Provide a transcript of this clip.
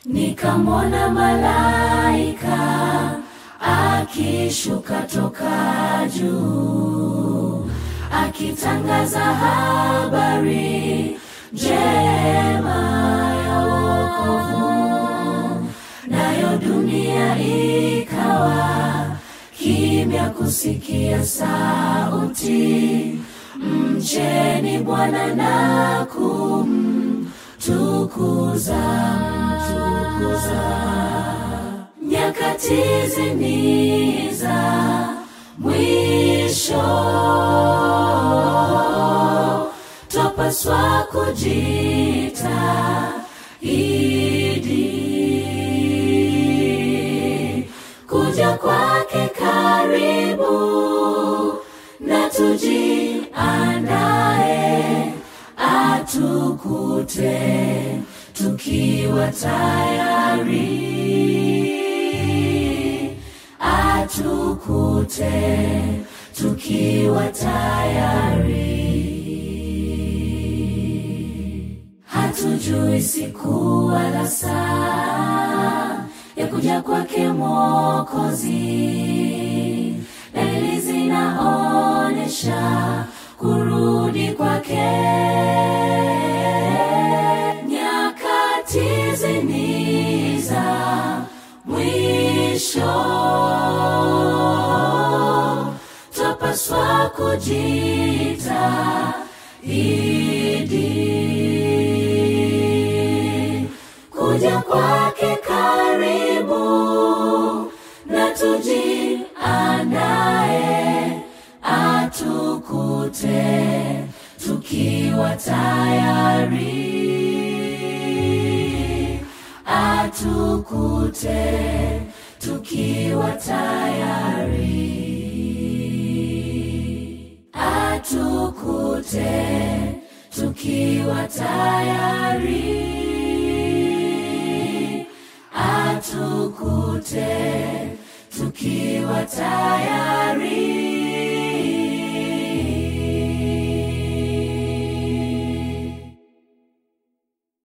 nikamwona malaika akishuka toka juu akitangaza habari njema ya wokovu, nayo dunia ikawa kimya kusikia sauti, mcheni Bwana na kumtukuza, mtukuza. Nyakati zini za mwisho twapaswa kujita idi kuja kwake karibu na tujiandae atukute tukiwa tayari atukute tukiwa tayari hatujui siku wala saa ya kuja kwake Mwokozi. Dalili zinaonesha kurudi kwake. Nyakati zini za mwisho, twapaswa kujita idi kuja kwake karibu na tujiandae atukute tukiwa tayari atukute tukiwa tayari atukute tukiwa tayari atukute tukiwa tayari